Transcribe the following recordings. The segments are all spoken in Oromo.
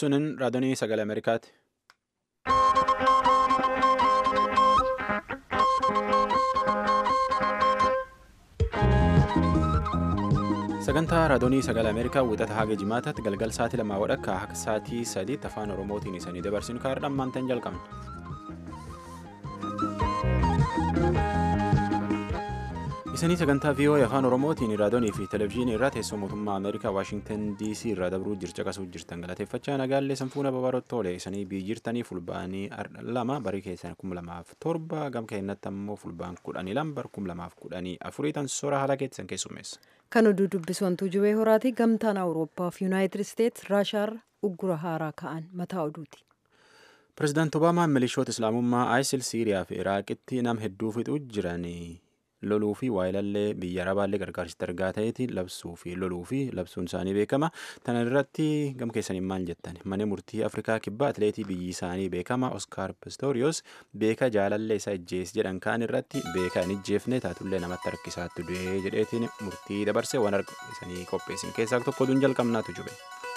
Sunin raadiyoo sagalee Ameerikaati. Sagantaa raadiyoo sagalee Ameerikaa wixata haga jimaataatti galgal sa'aatii lamaa wadhakka akka sa'aatii sadiitti afaan Oromootiin isanii dabarsinu kaardhaan maantaan jalqabna. Isanii sagantaa VOA afaan Oromootiin raadiyoo fi televezyiinii irraa teessoo mootummaa Ameerikaa Waashingtan DC irraa dabruu jircha qasuu jirtan galateeffachaa nagaallee sanfuuna babaarotti oole isanii biyyi jirtanii fulbaanii lama barii keessan kuma lamaaf torba gam keennatti ammoo fulbaan kudhanii lama bar kuma lamaaf kudhanii afurii tan soora haala keessan keessummeessa. Kan oduu dubbisu wantuu jubee horaati gamtaan Awurooppaa fi Yuunaayitid Isteets Raashaarra uggura haaraa ka'an mataa oduuti. Pireezidaanti Obaamaan milishoota Islaamummaa ISIL Siiriyaa fi Iraaqitti nam hedduu fixuu jiranii loluu fi waayilallee biyya arabaallee gargaarsitti argaa ta'eeti labsuu fi loluu fi labsuun isaanii beekama. Tana irratti gam keessaniin maal jettan mana murtii Afrikaa kibbaa atileetii biyyi isaanii beekama Oskaar Pistoriyoos beeka jaalallee isaa ijjees jedhan kaan irratti beeka hin ijjeefne taatullee namatti harkisaatti du'ee jedheetiin murtii dabarse waan isanii qopheessin keessaa tokko oduun jalqabnaatu jube.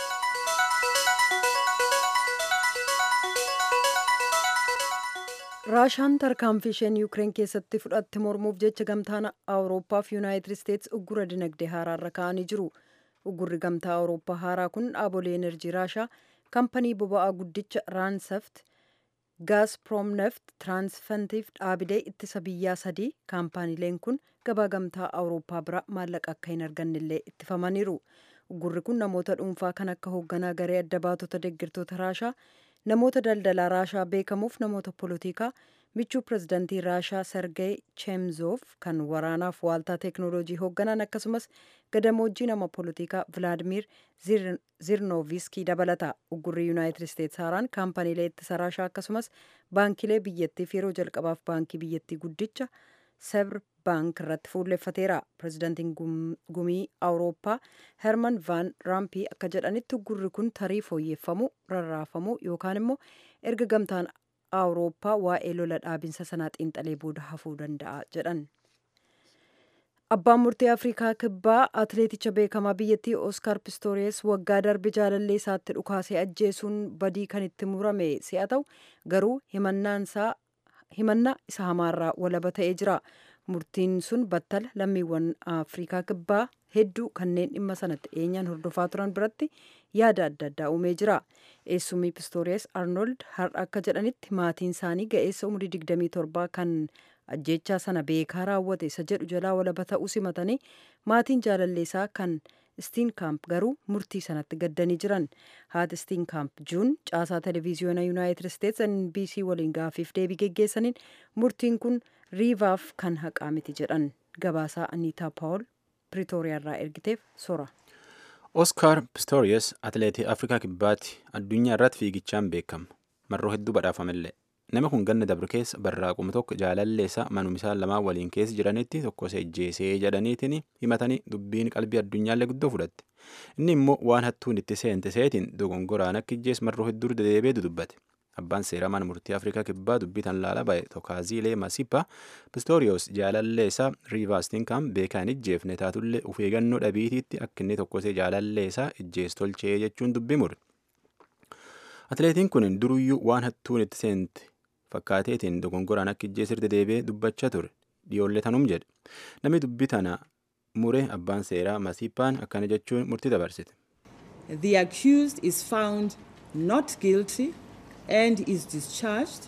raashaan tarkaanfii isheen yuukireen keessatti fudhatte mormuuf jecha gamtaan awurooppaa fi yuunaayitid isteets uggura dinagdee haaraarra ka'anii jiru uggurri gamtaa awurooppaa haaraa kun dhaabolee enerjii raashaa kampanii boba'aa guddicha raansaft gaasproom neft tiraansfantiif dhaabilee ittisa biyyaa sadii kaampaaniileen kun gabaa gamtaa awurooppaa bira maallaqa akka hin argannellee ittifamaniiru uggurri kun namoota dhuunfaa kan akka hoogganaa garee adda baatota deeggartoota raashaa namoota daldalaa raashaa beekamuuf namoota poolitikaa michuu pirezidantii raashaa sergey cheemzoof kan waraanaaf waaltaa teeknooloojii hoogganan akkasumas gadamoojjii nama poolitikaa vilaadimir zirnooviskii dabalata uggurri yuunaayitid isteets haaraan kaampaniilee ittisa raashaa akkasumas baankilee biyyattiif yeroo jalqabaaf baankii biyyattii guddicha sebr baank irratti fuulleffateera pirezidantiin gumii awurooppaa herman van raampii akka jedhanitti uggurri kun tarii fooyyeffamuu rarraafamuu yookaan immoo erga gamtaan awurooppaa waa'ee lola dhaabinsa sanaa xiinxalee booda hafuu danda'a jedhan abbaan murtii afrikaa kibbaa atileeticha beekamaa biyyattii oskaar pistooriyees waggaa darbe jaalallee isaatti dhukaasee ajjeesuun badii kan itti murame si'a ta'u garuu himannaa isa hamaarraa walaba ta'ee jira murtiin sun battala lammiiwwan afrikaa kibbaa hedduu kanneen dhimma sanatti dhiyeenyaan hordofaa turan biratti yaada adda addaa uumee jira eessumii pistooriyees arnold har'a akka jedhanitti maatiin isaanii ga'eessa umurii 27 kan ajjechaa sana beekaa raawwate isa jedhu jalaa walaba ta'uu simatanii maatiin jaalalleesaa kan stiinkaamp garuu murtii sanatti gaddanii jiran haati stiinkaamp juun caasaa televiziyoona yuunaayitid isteets nbc waliin gaafiif deebii geggeessaniin murtiin kun riivaaf kan haqaa miti jedhan gabaasaa aniitaa paawul piriitooriyaarraa ergiteef sora. Oskaar Pistorius atileetii Afrikaa kibbaatti addunyaa irratti fiigichaan beekama. Marroo hedduu badhaafamellee. Nama kun ganna dabre keessa barraaquma tokko jaalalleessa manuma lamaan waliin keessa jiranitti tokko isa ijjeesee jedhaniitiin himatanii dubbiin qalbii addunyaallee guddoo fudhatte. Inni immoo waan hattuun itti seente seetiin dogongoraan akka ijjees marroo hedduu dedeebee dudubbate. Abbaan seeraa mana murtii Afrikaa kibbaa dubbii tan laala ba'e Tokaaziilee Masipa Pistoriyoos jaalalleessaa Riivaastinkaam beekaa hin ijjeefne taatullee of eeggannoo dhabiitiitti akka inni tokkosee jaalalleessaa ijjees tolchee jechuun dubbii mure. Atileetiin kun duruyyuu waan hattuun itti seente fakkaateetiin dogongoraan akka ijjeesir dedeebee dubbachaa ture dhiyoollee tanum jedhe. Namni dubbii tana mure abbaan seeraa Masipaan akkana jechuun murtii dabarsite. The accused is found not guilty. and is discharged.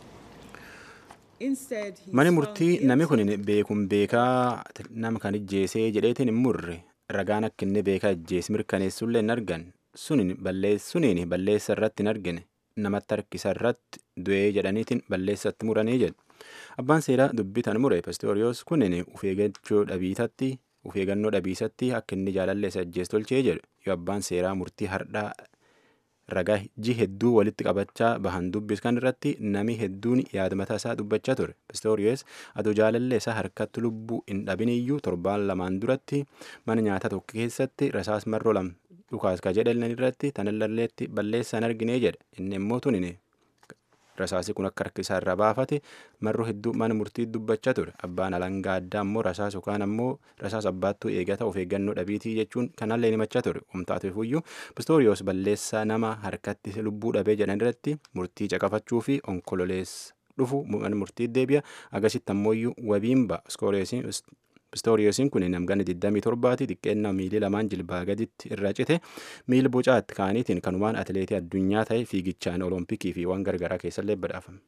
Mani murtii namni kun beekuun beekaa nama kan ijjeesee jedheetiin hin murre ragaan akka inni beekaa ijjees mirkaneessullee hin argan suniin balleessa irratti hin argine namatti harkisa irratti du'ee jedhaniitiin balleessatti muranii jedhu. Abbaan seeraa dubbii tan mure Pistoriyoos kunin uf eeggachuu dhabiisatti uf eeggannoo dhabiisatti akka inni jaalalleessa ijjees tolchee jedhu yoo abbaan seeraa murtii hardhaa ragaa ji hedduu walitti qabachaa bahan dubbis kan irratti nami hedduun yaada mataa isaa dubbachaa ture pistooriyees adoo jaalallee isaa harkatti lubbuu hin dhabiniyyuu torbaan lamaan duratti mana nyaataa tokko keessatti rasaas marroo lama dhukaas ka jedhan irratti tanallalleetti balleessaan arginee jedhe inni immoo tunin rasaasi kun akka harka isaa irraa baafate marroo hedduu mana murtii dubbachaa ture abbaan alangaa addaa ammoo rasaas yookaan ammoo rasaas abbaattuu eegata of eeggannoo dhabiitii jechuun kanallee himachaa ture humtaateefuyyuu pistooriyoos balleessaa nama harkatti lubbuu dhabee jedhan irratti murtii caqafachuu fi onkololeessa dhufu mana murtii deebi'a agasitti ammoo wabiin ba'a pistooriyoosiin kun namgana 27ti xiqqeennaa miilii lamaan jilbaa gaditti irra cite miil bocaatti kaaniitiin kanumaan atileetii addunyaa ta'e fiigichaan olompikii fi waan gargaraa keessallee badhaafame.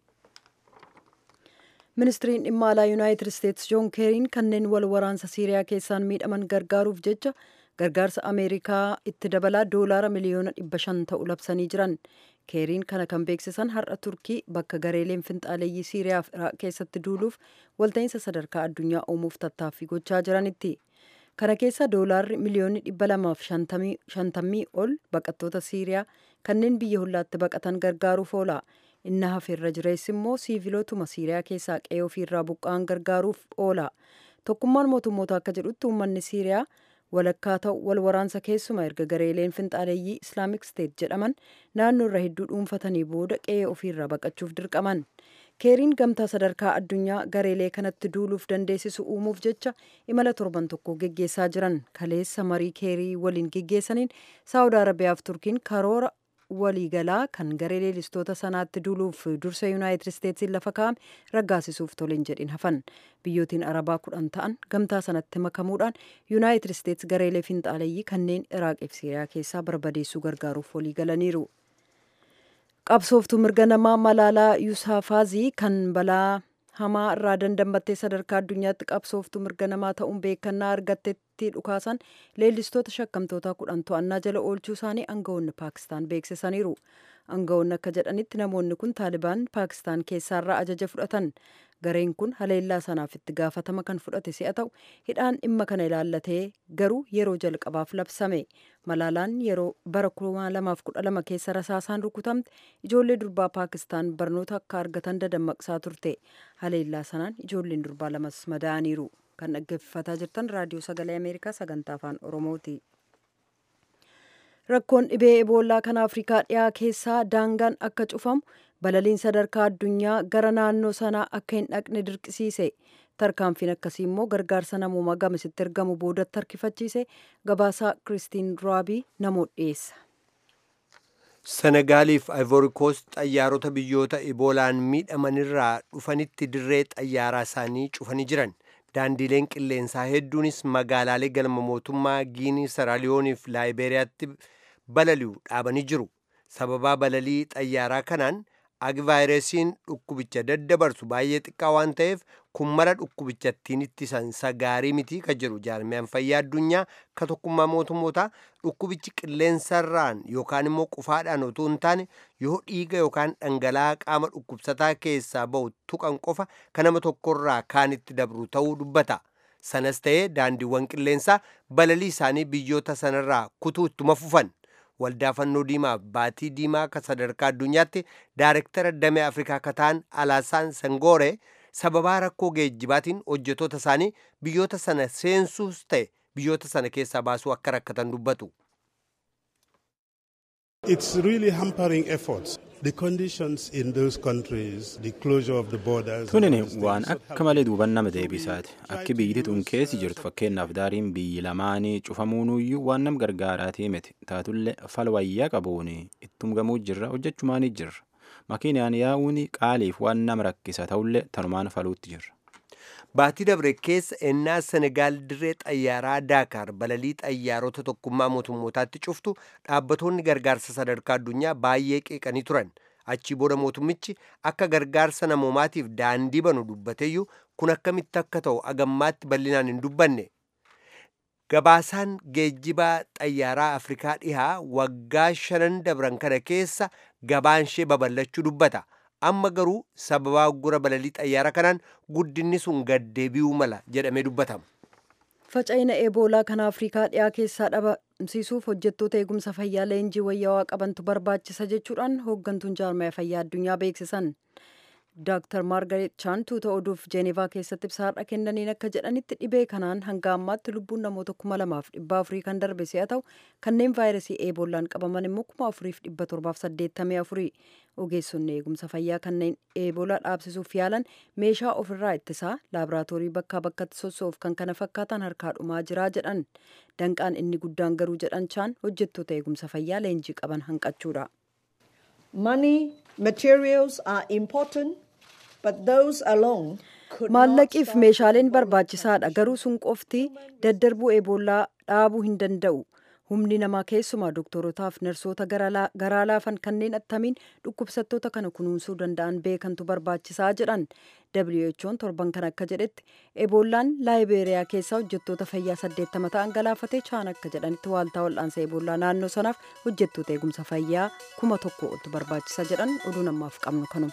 ministiriin dhimma alaa yuunaayitid isteetsi joon keeriin kanneen wal waraansa siiriyaa keessaan miidhaman gargaaruuf jecha gargaarsa ameerikaa itti dabalaa doolaara miliyoona dhibba shan ta'u labsanii jiran keeriin kana kan beeksisan har'a turkii bakka gareeleen finxaaleeyyii siiriyaa fi iraaq keessatti duuluuf walta'iinsa sadarkaa addunyaa uumuuf tattaaffii gochaa jiranitti kana keessa doolaarri miliyoonni dhibba lamaaf shantamii ol baqattoota siiriyaa kanneen biyya hollaatti baqatan gargaaruuf oola inni hafeerra jireessi immoo siivilootuma siiriyaa keessaa qe'ee ofiirraa buqqa'an gargaaruuf oola tokkummaan mootummoota akka jedhutti uummanni siiriyaa walakkaa ta'u wal waraansa keessuma erga gareeleen finxaaleeyyii islaamik steet jedhaman naannoo irra hedduu dhuunfatanii booda qe'ee ofiirraa baqachuuf dirqaman keeriin gamtaa sadarkaa addunyaa gareelee kanatti duuluuf dandeessisu uumuuf jecha imala torban tokko geggeessaa jiran kaleessa marii keerii waliin geggeessaniin saawud arabiyaaf turkiin karoora waliigalaa kan garee leelistoota sanaatti duuluuf dursa yuunaayitid isteetsiin lafa kaa'ame raggaasisuuf toleen jedhin hafan biyyootiin arabaa kudhan ta'an gamtaa sanatti makamuudhaan yuunaayitid isteets gareelee finxaaleeyyii kanneen iraaqif siiriyaa keessaa barbadeessuu gargaaruuf waliigalaniiru. qabsooftuu mirga namaa malaalaa yuusafaazii kan balaa hamaa irraa dandamattee sadarkaa addunyaatti qabsooftuu mirga namaa ta'uun beekannaa argattetti dhukaasan leellistoota shakkamtoota kudhan to'annaa jala oolchuu isaanii aangawoonni paakistaan beeksisaniiru aangawoonni akka jedhanitti namoonni kun taalibaan paakistaan keessaarraa ajaja fudhatan gareen kun haleellaa sanaaf itti gaafatama kan fudhate si'a ta'u hidhaan dhimma kana ilaallatee garuu yeroo jalqabaaf labsame malaalaan yeroo bara 2012 keessa rasaasaan rukutamte ijoollee durbaa paakistaan barnoota akka argatan dadammaqsaa turte haleellaa sanaan ijoolleen durbaa lamas madaa'aniiru kan dhaggeeffataa jirtan raadiyoo sagalee ameerikaa sagantaa afaan oromooti. rakkoon dhibee eboolaa kan afrikaa dhiyaa keessaa daangaan akka cufamu balaliin sadarkaa addunyaa gara naannoo sanaa akka hin dhaqne dirqisiise tarkaanfiin akkasii immoo gargaarsa namoomaa gamasitti ergamu boodatti harkifachiise gabaasaa kiristiin raabii namoota dhiyeessa. senegaaliif ivoorikoos xayyaarota biyyoota iboolaan miidhamanirraa dhufanitti dirree xayyaaraa isaanii cufanii jiran daandiileen qilleensaa hedduunis magaalaalee galma mootummaa giinii saraaliyooniif laayiberiyaatti balali'u dhaabanii jiru sababaa balalii xayyaaraa kanaan agvaayiresiin dhukkubicha daddabarsu baay'ee xiqqaa waan ta'eef kun mara dhukkubichattiin ittisan gaarii mitii ka jiru jaarmiyaan fayyaa addunyaa ka tokkummaa mootummootaa dhukkubichi qilleensarraan yookaan immoo qufaadhaan otoo hin taane yoo dhiiga yookaan dhangala'aa qaama dhukkubsataa keessaa bahu tuqan qofa ka nama tokkorraa kaanitti dabru ta'uu dubbata sanas ta'ee daandiiwwan qilleensaa balalii isaanii biyyoota sanarraa kutuu ittuma fufan waldaa fannoo diimaa baatii diimaa ka sadarkaa addunyaatti daarektara damee afrikaa ka ta'an alaasaan sangoore sababaa rakkoo geejjibaatiin hojjetoota isaanii biyyoota sana seensuus ta'e biyyoota sana keessaa baasuu akka rakkatan dubbatu. It's really hampering efforts. The conditions in those countries, the closure of the borders. Tunini waan akka malee duuban nama deebisaati. Akki biyyi tun keessi jirtu fakkeenyaaf daariin biyyi lamaanii cufamuunuyyuu waan nam gargaaraatii miti. Taatullee falwayyaa qabuun ittum gamuu jirra hojjechumaanii jirra. Makiinaan yaa'uun qaaliif waan nama rakkisa ta'ullee tanumaan faluutti jirra. Baatii dabre keessa ennaa Senegaal dirree xayyaaraa Daakaar balalii xayyaarota tokkummaa mootummootaatti cuftu dhaabbattoonni gargaarsa sadarkaa addunyaa baay'ee qeeqanii turan. Achii booda mootummichi akka gargaarsa namoomaatiif daandii banu dubbateeyyuu kun akkamitti akka ta'u agammaatti bal'inaan hin dubbanne. Gabaasaan geejjibaa xayyaaraa Afrikaa dhihaa waggaa shanan dabran kana keessa gabaan ishee babal'achuu dubbata. amma garuu sababaa uggura balalii xayyaara kanaan guddinni sun gaddeebi'uu mala jedhamee dubbatama. Faca'ina eeboolaa kan Afrikaa dhiyaa keessaa dhabamsiisuuf hojjettoota eegumsa fayyaa leenjii wayyaawaa qabantu barbaachisa jechuudhaan hooggantuun jaarmaya fayyaa addunyaa beeksisan. Dr. Margaret Chan tuuta oduuf Jeenevaa keessatti ibsaadha kennaniin akka jedhanitti dhibee kanaan hanga ammaatti lubbuun namoota kuma lamaaf dhibba afurii kan darbe si'a ta'u kanneen vaayirasii eebollaan qabaman immoo kuma afuriif dhibba torbaaf saddeettamii afurii ogeessonni eegumsa fayyaa kanneen eebolaa dhaabsisuuf yaalan meeshaa ofirraa ittisaa laaboraatoorii bakkaa bakkatti sossoof kan kana fakkaatan harkaa dhumaa jiraa jedhan danqaan inni guddaan garuu jedhan Chaan hojjettoota eegumsa fayyaa leenjii qaban hanqachuudha. Money, materials are important, but those alone could not Maallaqiif stop meeshaaleen barbaachisaadha garuu sun qofti daddarbuu eebollaa dhaabuu hin danda'u. Humni namaa keessumaa doktorotaaf narsoota garaa laafan kanneen attamiin dhukkubsattoota kana kunuunsuu danda'an beekantu barbaachisaa jedhan. WHO'n torban kan akka jedhetti eebollaan laayibeeriyaa keessaa hojjettoota fayyaa 80 ta'an galaafatee chaan akka jedhanitti waaltaa wal'aansa eebollaa naannoo sanaaf hojjettoota eegumsa fayyaa kuma tokko oltu barbaachisa jedhan oduu namaaf qabnu kanuma.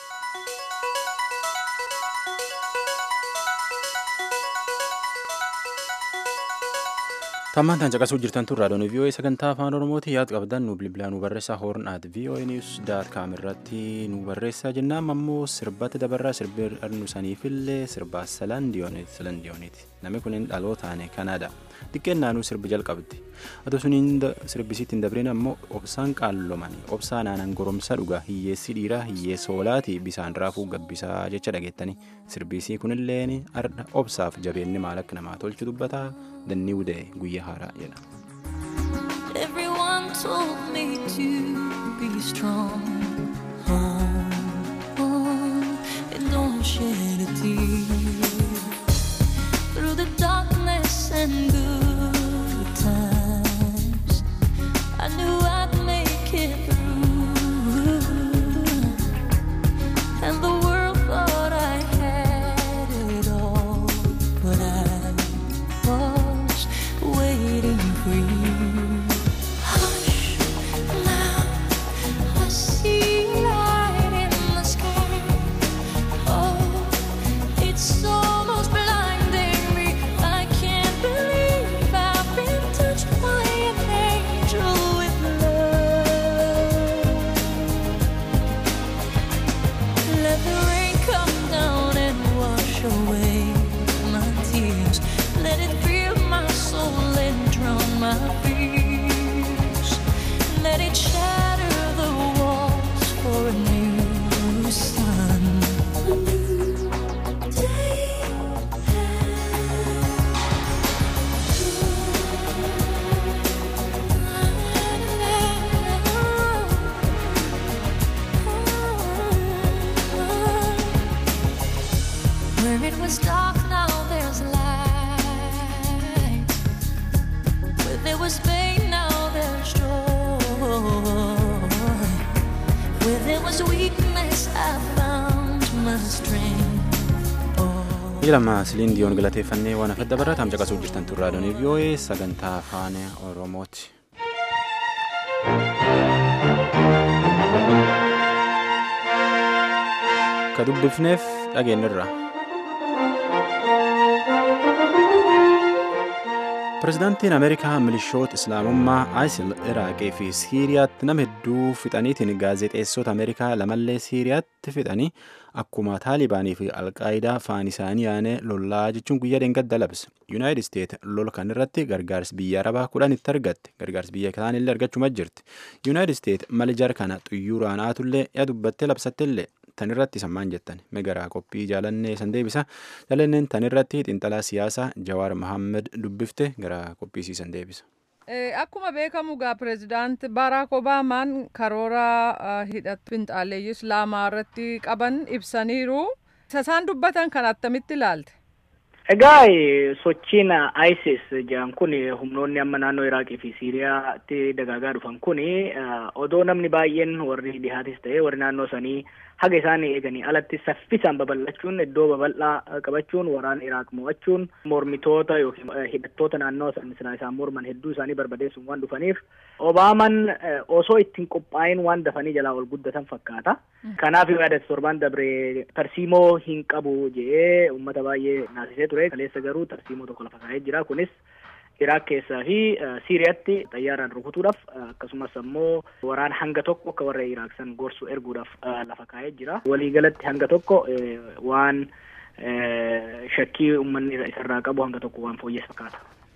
Tammaan tan caqasuu jirtan tun raadiyoon VOA sagantaa afaan Oromooti yaad qabdan nu bilbilaa nu barreessaa hoorn at VOA news daat kaam irratti nu barreessaa jennaan ammoo sirbatti dabarraa sirbi arnu saniifillee sirbaa salandiyooniiti salandiyooniiti namni kunin dhalootaane kanaada xiqqeen naanuu sirbi jalqabdi atu suniin sirbisiitti hin dabrin ammoo obsaan qaallomanii obsaa naanan goromsa dhugaa hiyyeessi dhiiraa hiyyeessa hoolaati bisaan raafuu gabbisaa jecha dhageettanii sirbisii kunilleen arda obsaaf jabeenni maal akka namaa tolchu dubbataa dannii udee guyyaa haaraa jedha. Everyone told me to be strong. Oh, oh, and don't shed a tear. Through the darkness and good times, I knew I'd make it through. And the world thought I had it all, but I was waiting for you. Hush, now I see light in the sky. Oh, it's almost blinding me. I can't believe I've been touched by an angel with love. Let the rain come down and wash away my tears. Let it fill my soul and drown my fears. Let it shatter the walls for a new sun. A new day Where it was dark, now there's light. Where there was pain, now there's joy. Where there was weakness, I found my strength. Oh. Ilama siliin diyoon galateeffannee waan afadda barraa taam caqasuu jirtan tun raadiyoon VOA sagantaa afaan Oromooti. Ka dubbifneef dhageenyirra. Pireezidaantiin Ameerikaa milishoota Islaamummaa ISIL Iraaqii fi Siiriyaatti nama hedduu fixaniitiin gaazexeessota Ameerikaa lamallee Siiriyaatti fixanii akkuma Taalibaanii fi Alqaayidaa faan isaanii yaanee lollaa jechuun guyyaa dheengadda labse. Yuunaayitid Isteet lola kan irratti gargaarsi biyya Arabaa kudhan itti argatte. Gargaarsi biyya kaanillee argachuma jirti. Yuunaayitid Isteet mali jar kana xuyyuuraan haatullee yaa dubbattee labsattellee tan irratti sammaan jettan megaraa qophii jaalannee san deebisa jaalanneen tan irratti xiinxalaa siyaasaa jawaar mahammed dubbifte gara qophii siisan deebisa. Akkuma beekamu gaa pireezidaant Baraak Obaamaan karoora hidhatu finxaaleeyyii Islaamaa irratti qaban ibsaniiru. Isaan dubbatan kan attamitti ilaalte? Egaa sochiin ISIS jedhan kun humnoonni amma naannoo Iraaqii fi Siiriyaatti dagaagaa dhufan kun odoo namni baay'een warri dhihaatis ta'e warri naannoo sanii haga isaan eeganii alatti saffisaan babal'achuun iddoo babal'aa qabachuun waraana Iraaq mo'achuun mormitoota yookiin hidhattoota naannoo sana isaan morman hedduu isaanii barbadeessuun waan dhufaniif Obaaman osoo ittiin qophaa'in waan dafanii jalaa ol guddatan fakkaata. Kanaaf yaadatti torban dabree tarsiimoo hin qabu jedhee uummata baay'ee naasisee ture. Kaleessa garuu tarsiimoo tokko lafa kaa'ee jira. Kunis Iraaq keessaa fi Siiriyaatti xayyaaraan rukutuudhaaf akkasumas ammoo waraana hanga tokko akka warra Iraaq san gorsu erguudhaaf lafa kaa'ee jira. Waliigalatti hanga tokko waan shakkii uummanni isarraa qabu hanga tokko waan fooyyes fakkaata.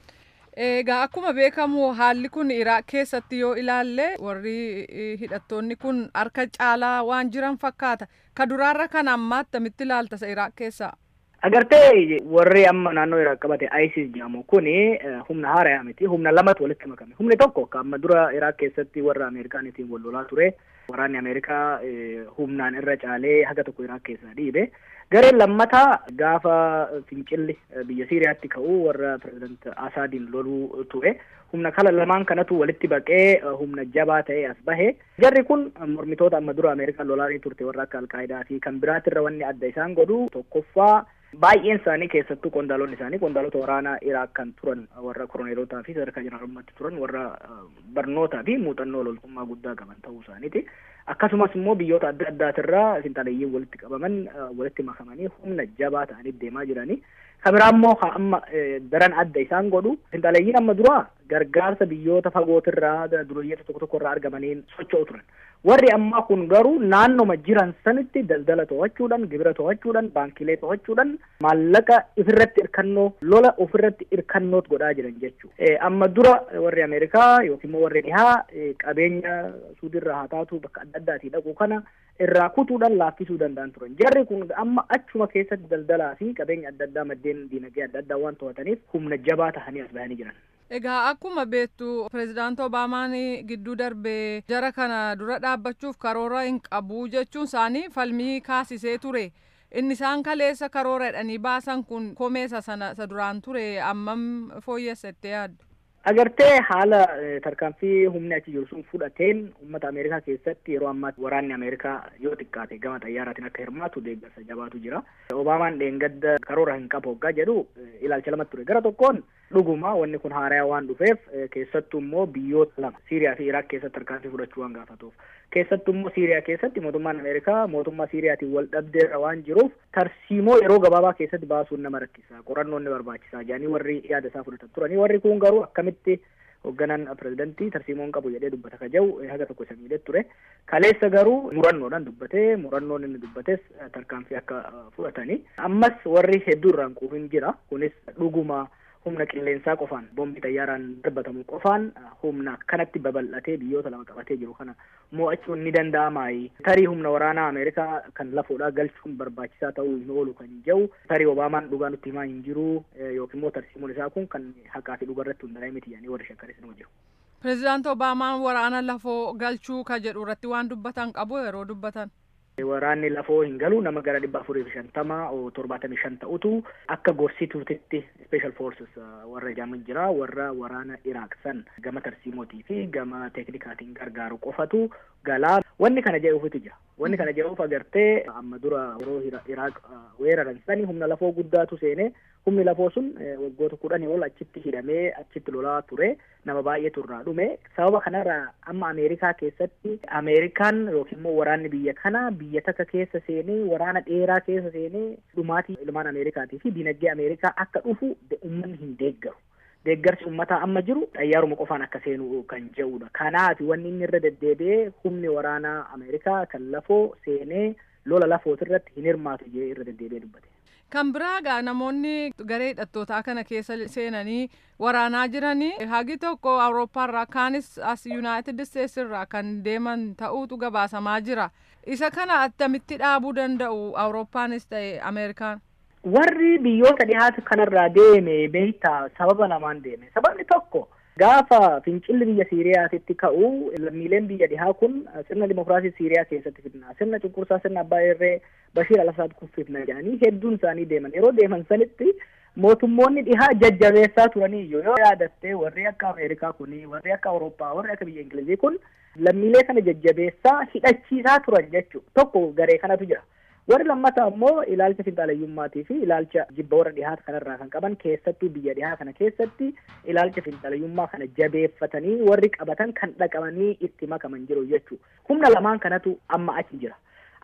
Egaa akkuma beekamu haalli kun Iraaq keessatti yoo ilaalle warri hidhattoonni kun harka caalaa waan jiran fakkaata. Ka duraarra kan ammaa attamitti ilaalta isa Iraaq keessaa? Agartee warri amma naannoo Iraaq qabate ISIS jedhamu kuni humna haarayaa miti. Humna lamatu walitti makame. Humni tokko ka amma dura Iraaq keessatti warra Ameerikaanitiin wal lolaa ture. Waraanni Ameerikaa humnaan irra caalee haga tokko Iraaq keessaa dhiibe. Gareen lammataa gaafa fincilli biyya Siiriyaatti ka'u warra pireezidant Asaadiin loluu ture. Humna kala lamaan kanatu walitti baqee humna jabaa ta'ee as bahe. Jarri kun mormitoota amma dura Ameerikaan lolaanii turte warra akka Alqaayidaa fi kan biraatirra wanni adda isaan godhu tokkoffaa baay'een isaanii keessattuu qondaalonni isaanii qondaalota waraanaa Iraaq kan turan warra koroneelotaa fi sadarkaa jeneraalummaatti turan warra barnootaa fi muuxannoo loltummaa guddaa qaban ta'uu isaaniiti. Akkasumas immoo biyyoota adda addaatirraa finxaaleeyyiin walitti qabaman walitti makamanii humna jabaa ta'anii deemaa jiranii. Kabiraa immoo amma daran adda isaan godhu finxaaleeyyiin amma dura gargaarsa biyyoota fagootirraa dureeyyoota tokko tokko irraa argamaniin socho'u turan. Warri ammaa kun garuu naannoma jiran sanitti daldala to'achuudhaan, gibira to'achuudhaan, baankilee to'achuudhaan maallaqa ofirratti hirkannoo lola ofirratti hirkannoot godhaa jiran jechuudha. Amma dura warri Ameerikaa yookiin immoo warri dhihaa qabeenya suudirraa haa taatu bakka adda addaatii dhaqu kana irraa kutuudhaan laaffisuu danda'an turan. Jarri kun amma achuma keessatti daldalaa fi qabeenya adda addaa maddeen diinagdee adda addaa waan to'ataniif humna jabaa tahanii as bahanii jiran. Egaa akkuma beektu pirezidaanti Obaamaan gidduu darbee jara kana dura dhaabbachuuf karoora hin qabu jechuun isaanii falmii kaasisee ture. Inni isaan kaleessa karoora jedhanii baasan kun komeessa sana isa duraan ture ammam fooyyessattee yaaddu? Agartee haala tarkaanfii humni achi jiru sun fudhateen uummata Ameerikaa keessatti yeroo ammaatti waraanni Ameerikaa yoo xiqqaate gama xayyaaraatiin akka hirmaatu deeggarsa jabaatu jira. Obaamaan dheengadda karoora hin qabu hoggaa jedhu ilaalcha lamatti ture. Gara tokkoon dhuguma wanni kun haarayaa waan dhufeef keessattuu immoo biyyoota lama Siiriyaa fi Iraaq keessatti tarkaanfii fudhachuu waan gaafatuuf. Keessattuu immoo Siiriyaa keessatti mootummaan Ameerikaa mootummaa Siiriyaatiin wal dhabdeerra waan jiruuf tarsiimoo yeroo gabaabaa keessatti baasuun nama rakkisa. Qorannoon ni barbaachisaa jedhanii warri yaada isaa fudhatan turanii warri kun garuu akkamitti hoogganaan pirezidantii tarsiimoon qabu jedhee dubbata ka jiru haga tokko isa miidhee ture. Kaleessa garuu murannoodhaan dubbatee murannoon inni dubbates tarkaanfii akka fudhatanii ammas warri hedduu irraan quufin jira kunis dhuguma humna qilleensaa qofaan boombii xayyaaraan darbatamu qofaan humna kanatti babal'atee biyyoota lama qabatee jiru kana mo'achuun ni danda'amaayi. Tarii humna waraanaa Ameerikaa kan lafoodhaa galchuun barbaachisaa ta'uu hin oolu kan jedhu tarii Obaamaan dhugaa nutti himaa hin jiru yookiin immoo tarsiimoon isaa kun kan haqaa fi dhugaa irratti hundaa'e miti jedhanii warri shakkaris nama jiru. Pireezidaanti Obaamaan waraana lafoo galchuu ka jedhu irratti waan dubbatan qabu yeroo dubbatan. Waraanni lafoo hin galu nama gara dhibba afurii fi shantama torbaatamii shan ta'utu akka gorsituutitti special forces warra jedhaman jira warra waraana Iraaq san gama tarsiimootii fi gama teeknikaatiin gargaaru qofatu galaa wanni kana jedhuufitu jira wanni kana jedhuuf agartee amma dura yeroo Iraaq weeraran sani humna lafoo guddaatu seenee humni lafoo sun waggoota kudhanii ol achitti hidhamee achitti lolaa ture nama baay'eetu irraa dhume sababa kanarraa amma Ameerikaa keessatti Ameerikaan yookiin immoo waraanni biyya kana biyya takka keessa seenee waraana dheeraa keessa seenee dhumaatii ilmaan Ameerikaatii fi dinagdee Ameerikaa akka dhufu uummanni hin deeggaru. Deeggarsi uummataa amma jiru xayyaaruma qofaan akka seenu kan jedhudha. Kanaaf wanni inni irra deddeebi'ee humni waraanaa Ameerikaa kan lafoo seenee lola lafootirratti hin hirmaatu jedhee irra deddeebi'ee dubbate. Kan biraa gaa namoonni garee hidhattootaa kana keessa seenanii waraanaa jiranii hagi tokko awurooppaarraa kaanis as yuunaayitid isteetsi irraa kan deeman ta'uutu gabaasamaa jira. Isa kana attamitti dhaabuu danda'u awurooppaanis ta'e Ameerikaan? Warri biyyoota dhihaatu kanarraa deeme beektaa sababa lamaan deeme. Sababni tokko gaafa fincilli biyya Siiriyaatitti ka'u lammiileen biyya dhihaa kun sirna dimokiraasii Siiriyaa keessatti fidna. Sirna cunqursaa sirna abbaa irree Bashiir al-Asaad kun fidna jedhanii hedduun isaanii deeman. Yeroo deeman sanitti mootummoonni dhihaa jajjabeessaa turanii yoo yaadatte warri akka Ameerikaa kuni warri akka Awurooppaa warri akka biyya Ingilizii kun lammiilee kana jajjabeessaa hidhachiisaa turan jechuudha. Tokko garee kanatu jira. warri lammataa immoo ilaalcha finxaalayyummaatii fi ilaalcha jibba warra dhihaata kanarraa kan qaban keessattuu biyya dhihaa kana keessatti ilaalcha finxaalayyummaa kana jabeeffatanii warri qabatan kan dhaqamanii itti makaman jiru jechuu humna lamaan kanatu amma achi jira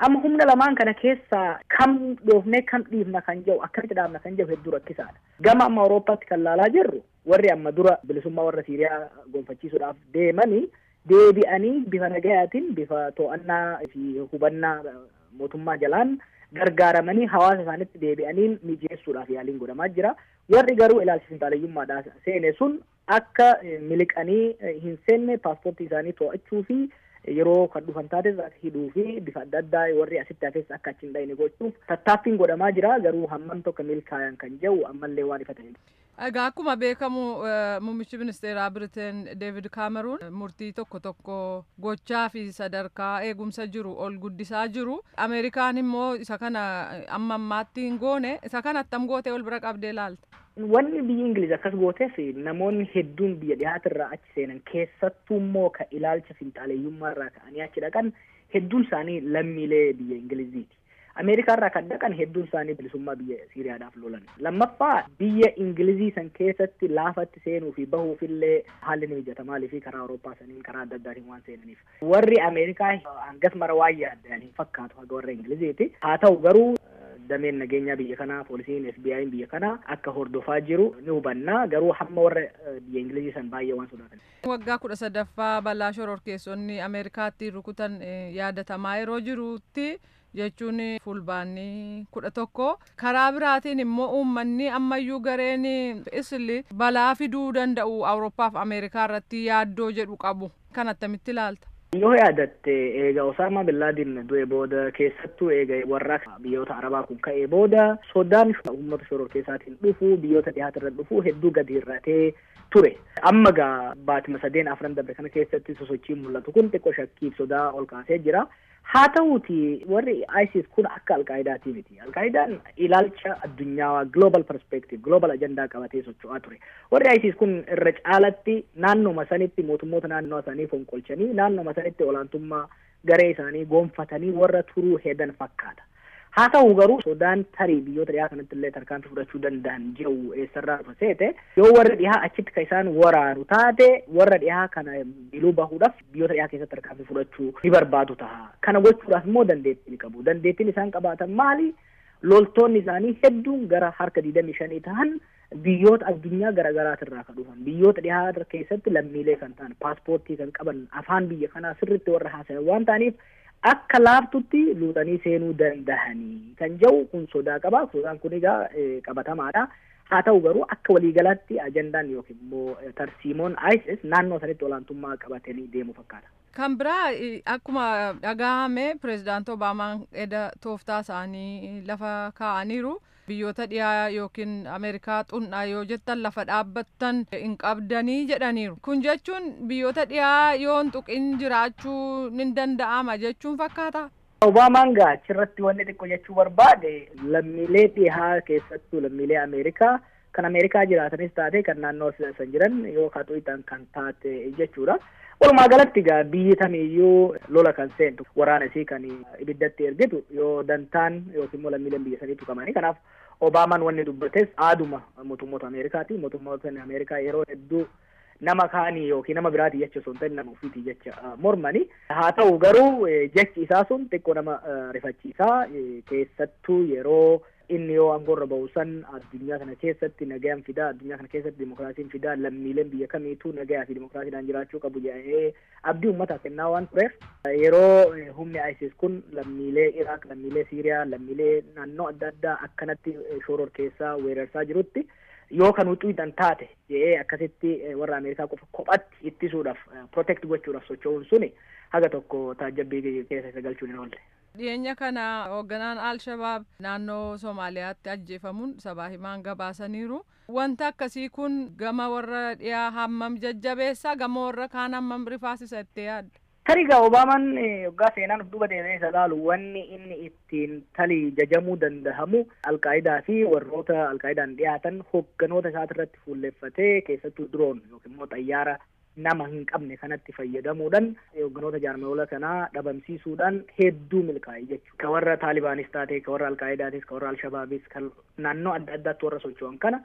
amma humna lamaan kana keessaa kam dhoofnee kam dhiifna kan jedhu akkamitti dhaabna kan jedhu hedduu rakkisaadha gama amma awurooppaatti kan laalaa jirru warri amma dura bilisummaa warra siiriyaa gonfachiisuudhaaf deemanii deebi'anii bifa nagayaatiin bifa to'annaa fi hubannaa mootummaa jalaan gargaaramanii hawaasa isaanitti deebi'anii mijeessuudhaaf yaaliin godhamaa jira warri garuu ilaalcha finxaaleyyummaadhaa seene sun akka miliqanii hin seenne paaspoortii isaanii to'achuu fi yeroo kan dhufan taates hidhuu fi bifa adda addaa warri asitti hafes akka achi hin dhayne gochuuf tattaaffiin godhamaa jira garuu hammam tokko milkaa'an kan jedhu ammallee waan ifa ta'e. Egaa akkuma beekamu muummichi ministeeraa Biriteen Deevid Kaameruun murtii tokko tokko gochaa fi sadarkaa eegumsa jiru ol guddisaa jiru. Ameerikaan immoo isa kana amma ammaatti hin goone isa kana attam gootee ol bira qabdee laalta. Wanni biyyi Ingiliz akkas gooteef namoonni hedduun biyya dhiyaatirraa achi seenan keessattuu immoo ka ilaalcha finxaaleeyyummaa irraa ka'anii achi dhaqan hedduun isaanii lammiilee biyya Ingiliziiti. Ameerikaa irraa kan dhaqan hedduun isaanii bilisummaa biyya Siiriyaadhaaf lolan. Lammaffaa biyya Ingilizii san keessatti laafatti seenuu fi bahuuf illee haalli ni mijata maaliif karaa Awurooppaa saniin karaa adda addaatiin waan seenaniif. Warri Ameerikaa hangas mara waan yaadan hin fakkaatu haga warra Ingiliziiti. Haa ta'u garuu dameen nageenyaa biyya kanaa poolisiin FBI'n biyya kanaa akka hordofaa jiru ni hubanna garuu hamma warra biyya Ingilizii san baay'ee waan sodaatan. Waggaa kudha sadaffaa balaa shororkeessonni Ameerikaatti rukutan yaadatamaa yeroo jirutti jechuun fulbaanii kudha tokko karaa biraatiin immoo uummanni ammayyuu gareen isli balaa fiduu danda'u awurooppaaf ameerikaa irratti yaaddoo jedhu qabu kan attamitti ilaalta. Yoo yaadatte eega Osaamaa Billaadiin du'e booda keessattuu eega warra biyyoota Arabaa kun ka'ee booda sodaan uummata shororkeessaatiin dhufu biyyoota dhiyaatarra dhufu hedduu gadi hir'atee ture. Amma gaa baatima sadeen afran darbe kana keessatti sosochiin mul'atu kun xiqqoo shakkiif sodaa ol kaasee jira. Haa ta'uuti warri ISIS kun akka alqaa'idaati miti. Alqaa'idaan ilaalcha addunyaa global perspective global ajandaa qabatee socho'aa ture. Warri ISIS kun irra caalatti naannoma sanitti mootummoota naannoo isaanii fonqolchanii naannoma sanitti olaantummaa garee isaanii gonfatanii warra turuu hedan fakkaata. Haa ta'u garuu sodaan tarii biyyoota dhiyaa kanatti illee tarkaanfii fudhachuu danda'an jiru eessarraa dhufa seete yoo warri dhiyaa achitti kan isaan waraanu taate warra dhiyaa kana biluu bahuudhaaf biyyoota dhiyaa keessatti tarkaanfii fudhachuu ni barbaadu ta'a. Kana gochuudhaaf immoo dandeettii ni qabu. Dandeettiin isaan qabaatan maali? Loltoonni isaanii hedduun gara harka digdamii shanii ta'an biyyoota addunyaa garaagaraatirraa kan dhufan biyyoota dhiyaa keessatti lammiilee kan ta'an paaspoortii kan qaban afaan biyya kanaa sirriitti warra haasayan waan ta'aniif akka laaftutti luuxanii seenuu dandahanii kan jedhu kun sodaa qaba sodaan kun egaa qabatamaadha haa ta'u garuu akka waliigalaatti ajandaan yookiin immoo tarsiimoon ISIS naannoo sanitti olaantummaa qabatanii deemu fakkaata. Kan biraa akkuma dhagahame pirezidaanti Obaamaan eda tooftaa isaanii lafa kaa'aniiru. biyyoota dhiyaa yookiin ameerikaa xunnaa yoo jettan lafa dhaabbattan hin qabdanii jedhaniiru kun jechuun biyyoota dhiyaa yoo hin tuqin jiraachuu ni danda'ama jechuun fakkaata. Obaamaan gaa achirratti wanni xiqqoo jechuu barbaade lammiilee dhihaa keessattuu lammiilee Ameerikaa kan Ameerikaa jiraatanis taate kan naannoo san jiran yoo kaxuutan kan taate jechuudha. Walumaa galatti gaa biyyi tamiyyuu lola kan seentu waraana isii kan ibiddatti ergitu yoo dantaan yookiin immoo lammiileen biyya sanii tuqamanii kanaaf Obaamaan wanni dubbates aaduma mootummoota Ameerikaati. Mootummoota Ameerikaa yeroo hedduu nama kaanii yookiin nama biraati jecha osoo hin ta'in nama ofiiti jecha mormani. Haa ta'u garuu jechi isaa sun xiqqoo nama rifachiisaa keessattuu yeroo inni yoo aangoorra bahu san addunyaa kana keessatti nagayaan fidaa addunyaa kana keessatti dimokiraasiin fidaa lammiileen biyya kamiituu nagayaa fi dimokiraasiidhaan jiraachuu qabu jedhee abdii uummataaf kennaa waan tureef yeroo humni ISIS kun lammiilee Iraaq lammiilee Siiriyaa lammiilee naannoo adda addaa akkanatti shororkeessaa weerarsaa jirutti yoo kan huccuutan taate jedhee akkasitti warra Ameerikaa qofa kophatti ittisuudhaaf protect gochuudhaaf socho'uun suni haga tokko taajjabbii keessa isa galchuun hin oolle. dhiyeenya kana hoogganaan al-shabaab naannoo somaaliyaatti ajjeefamuun sabaa himaan gabaasaniiru wanta akkasii kun gama warra dhiyaa hammam jajjabeessa gama warra kaan hammam rifaasisa itti yaadda. Tariga Obaamaan waggaa seenaan of duuba deemee isa laalu wanni inni ittiin talii jajamuu dandahamu alqaayidaa fi warroota alqaayidaan dhiyaatan hoogganoota isaatirratti fuulleffatee keessattuu diroon yookiin immoo xayyaara nama hin qabne kanatti fayyadamuudhaan hoogganoota jaarmiyoola kanaa dhabamsiisuudhaan hedduu milkaa'e jechuudha. Ka warra Taalibaanis taate, ka warra Alkaayidaatis, ka warra Alshabaabis, kan naannoo adda addaatti warra socho'an kana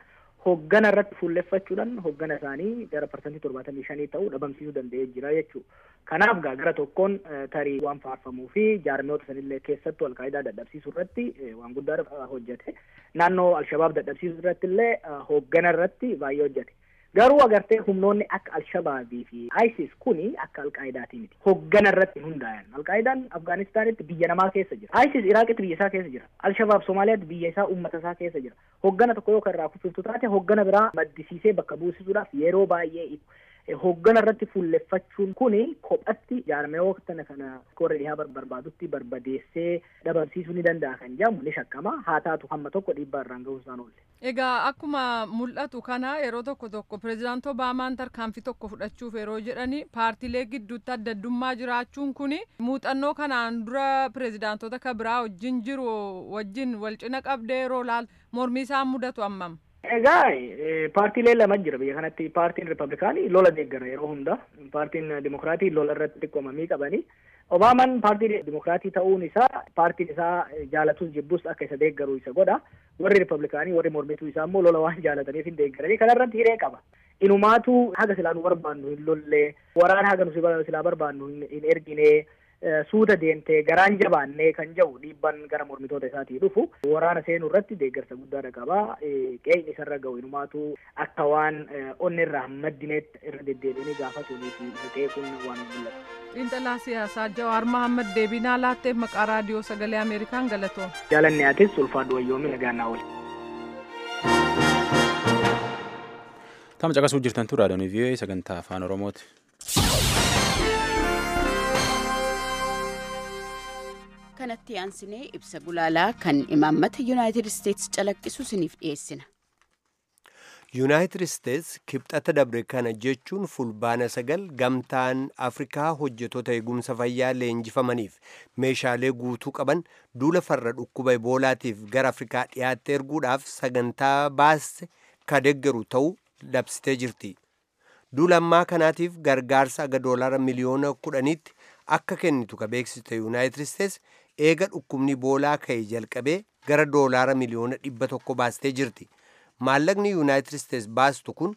hoggana irratti fuulleffachuudhaan hoggana isaanii gara parsantii torbaatamii shanii ta'uu dhabamsiisuu danda'ee jira jechuudha. Kanaaf gaa gara tokkoon tarii waan faarfamuu fi jaarmiyoota sanillee keessattuu alqaayidaa dadhabsiisuu irratti waan guddaa hojjete. Naannoo Alshabaab dadhabsiisuu irratti illee hoggana irratti baay'ee hojjete. Garuu agartee humnoonni akka Alshabaabii fi ISIS kuni akka Alqaayidaati miti. Hoggana irratti hundaayan. Alqaayidaan Afgaanistaanitti biyya namaa keessa jira. ISIS Iraaqitti biyya isaa keessa jira. Alshabaab Somaaliyaatti biyya isaa uummata isaa keessa jira. Hoggana tokko yoo kan irraa kuffiftu taate hoggana biraa maddisiisee bakka buusisuudhaaf yeroo baay'ee hoggana irratti fuulleffachuun kuni kophatti jaarmiyoota kana koree dhihaa barbaadutti barbadeessee dhabamsiisuu ni danda'a kan jedhamu ni shakkama haa taatu hamma tokko dhiibbaa irraan gahuu isaan oolle. Egaa akkuma mul'atu kana yeroo tokko tokko pireezidaantii Obaamaan tarkaanfii tokko fudhachuuf yeroo jedhani paartiilee gidduutti adda addummaa jiraachuun kuni muuxannoo kanaan dura pireezidaantota kan biraa wajjin jiru wajjin wal cina qabdee yeroo laal mormii isaan mudatu ammam. Egaa paartiilee lama jira biyya kanatti paartiin ripablikaanii lola deeggara yeroo hunda paartiin dimokiraatii lola irratti xiqqoomamii qabanii Obaamaan paartii dimokiraatii ta'uun isaa paartiin isaa jaalatus jibbus akka isa deeggaru isa godha warri ripablikaanii warri mormituu isaa immoo lola waan jaalataniif hin deeggaranii kanarratti hiree qaba. Inumaatu haga silaa nu barbaannu hin lollee waraana haga nu silaa barbaannu hin ergine suuta deemtee garaan jabaannee kan jedhu dhiibban gara mormitoota isaatii dhufu waraana seenuu irratti deeggarsa guddaadha qaba qe'in isarra ga'u inumaatu akka waan onni irraa maddineetti irra deddeebiinii gaafatunii fi isa qe'ee kun waan mul'atu. Xiinxalaa siyaasaa Jawaar Mahammad deebinaa laatteef maqaa raadiyoo sagalee Ameerikaan galatoom. Jaalanni atis ulfaadhu wayyoomii nagaannaa oole. Tama caqasuu jirtan tu raadiyoon vii'oo sagantaa afaan Oromooti. kanatti aansinee ibsa gulaalaa kan imaammata yuunaayitid isteetsi calaqqisu isiniif dhiyeessina. yuunaayitid isteetsi kibxata dabre kana jechuun fulbaana sagal gamtaan afrikaa hojjetoota eegumsa fayyaa leenjifamaniif meeshaalee guutuu qaban duula farra dhukkuba eboolaatiif gara afrikaa dhiyaatti erguudhaaf sagantaa baaste ka deeggaru ta'uu labsitee jirti. duula ammaa kanaatiif gargaarsa aga doolaara miliyoona kudhaniitti akka kennitu ka beeksiste yuunaayitid isteetsi eega dhukkubni eboolaa ka'e jalqabee gara doolaara miliyoona dhibba tokko baastee jirti. maallaqni yuunaayitid isteetsi baastu kun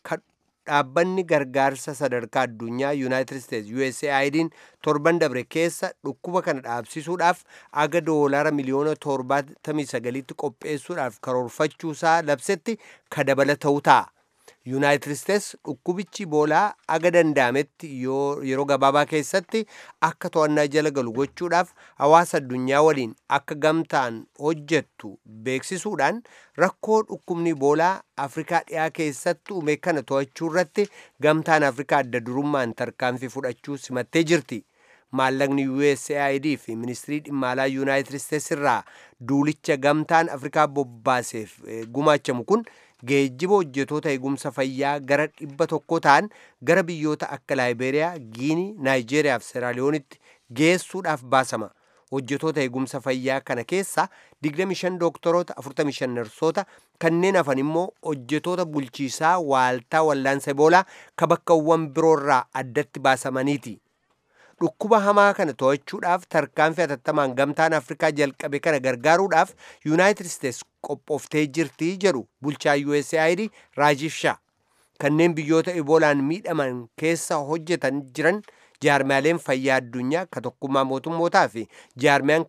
dhaabbanni gargaarsa sadarkaa addunyaa yuunaayitid isteetsi USAID'n torban dabre keessa dhukkuba kana dhaabsisuudhaaf aga doolaara miliyoona torbaatamii sagaliitti qopheessuudhaaf karoorfachuusaa labsetti ka dabala ta'u ta'a. yuunaayitid isteetsi dhukkubichi eboolaa aga danda'ametti yeroo gabaabaa keessatti akka to'annaa jala galu gochuudhaaf hawaasa addunyaa waliin akka gamtaan hojjettu beeksisuudhaan rakkoo dhukkubni eboolaa afrikaa dhiyaa keessatti uume kana to'achuu irratti gamtaan afrikaa adda durummaan tarkaanfii fudhachuu simattee jirti. maallaqni USAID fi ministirii dhimma alaa yuunaayitid isteetsi irraa duulicha gamtaan afrikaa bobbaaseef gumaachamu kun geejjiba hojjetoota eegumsa fayyaa gara dhibba tokko ta'an gara biyyoota akka laayibeeriyaa giinii naayijeeriyaa fi seeraaliyoonitti geessuudhaaf baasama hojjetoota eegumsa fayyaa kana keessa 25 dooktoroota 45 narsoota kanneen hafan immoo hojjetoota bulchiisaa waaltaa wallaansa eboolaa ka bakkawwan biroorraa addatti baasamaniiti. dhukkuba hamaa kana to'achuudhaaf tarkaanfii hatattamaan gamtaan afrikaa jalqabe kana gargaaruudhaaf yuunaayitid isteetsi qophooftee jirti jedhu bulchaa USAID Raajiif Shaa kanneen biyyoota eboolaan miidhaman keessa hojjetan jiran jaarmiyaaleen fayyaa addunyaa ka tokkummaa mootummootaa fi jaarmiyaan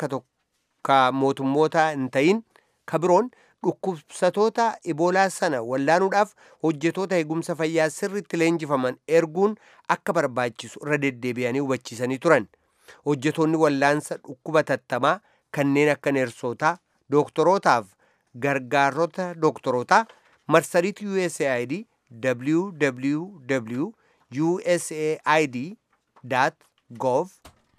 ka mootummoota hin ta'in ka biroon dhukkubsatoota eboolaa sana wallaanuudhaaf hojjetoota eegumsa fayyaa sirritti leenjifaman erguun akka barbaachisu irra deddeebi'anii hubachiisanii turan hojjetoonni wallaansa dhukkuba tattamaa kanneen akka neersootaa dooktorootaaf gargaarota dooktorootaa marsariitii USAID www usaid gov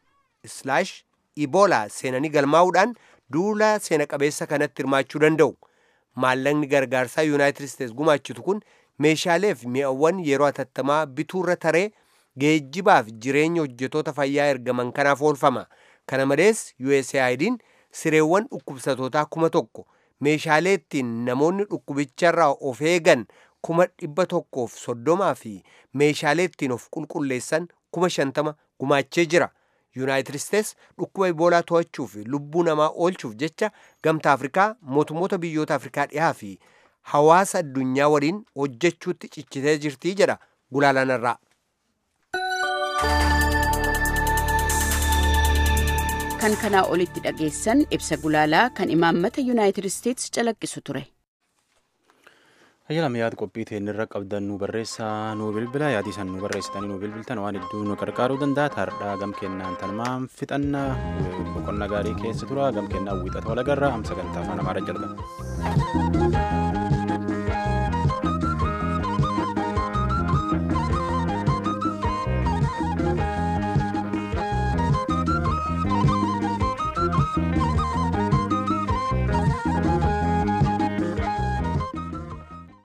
ebola seenanii galmaa'uudhaan duula seena qabeessa kanatti hirmaachuu danda'u. maallaqni gargaarsaa yuunaayitid isteetsi gumaachitu kun meeshaalee fi mi'awwan yeroo hatattamaa bituurra taree geejjibaaf jireenya hojjetoota fayyaa ergaman kanaaf oolfama kana malees USAID'n sireewwan dhukkubsatootaa kuma tokko meeshaalee ittiin namoonni dhukkubicharraa of eegan kuma dhibba tokkoof soddomaa fi meeshaalee ittiin of qulqulleessan kuma shantama gumaachee jira. yuunaayitid isteetsi dhukkuba iboolaa to'achuu fi lubbuu namaa oolchuuf jecha gamtaa afrikaa mootummoota biyyoota afrikaa dhihaa fi hawaasa addunyaa waliin hojjechuutti cichitee jirtii jedha gulaalaan irraa. kan kanaa olitti dhageessan ibsa gulaalaa kan imaammata yuunaayitid isteetsi calaqqisu ture. Ayyaala yaada qophii teenirra qabdan nu barreessaa nu bilbila yaadii san nu barreessitanii nu bilbiltan waan hedduu nu gargaaruu danda'a taardhaa gam kennaan tanumaan fixanna boqonnaa gaarii keessa tura gam kennaa wiixata walagarraa hamsa gantaa afaan amaaraa jalqaba.